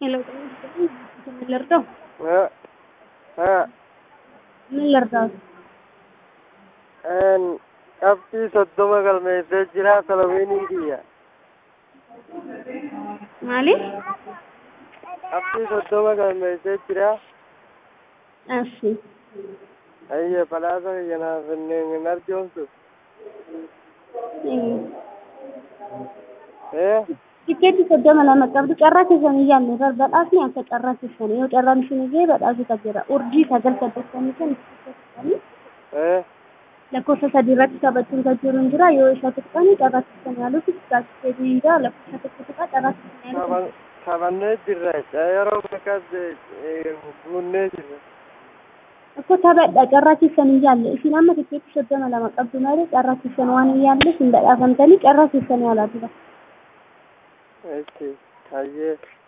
ሄሎ ምን ልርዳው? እ እ ምን ልርዳው? een qabxii soddoma galmeessee jira televiinii kiyya ማለት qabxii soddoma galmeessee jira እሺ ayye badhaasa kiyya naaf hin arjoomsu ee ቲኬት soddoma lama qabdu carraa keessan iyyaanne bar badhaasni akka carraa keessan yoo carraan isin ijee badhaasota jira urjii sagal saddeettamii kan ee lakkoofsa sadii irratti taphachuun kan jiru hin jira yoo isa tuqqani carraa keessan yaaluuf tikeetii hin jira lakkoofsa tokko tuqaa carraa keessan yaaluuf taban- taphannee jirra yeroo akkas guunnee jirra Akka taphadha carraa keessan hin yaalle isin amma tikeetii soddoma lama qabdu malee carraa keessan waan hin yaalleef hin badhaafamtanii carraa keessan yaalaa jira. itti hayyee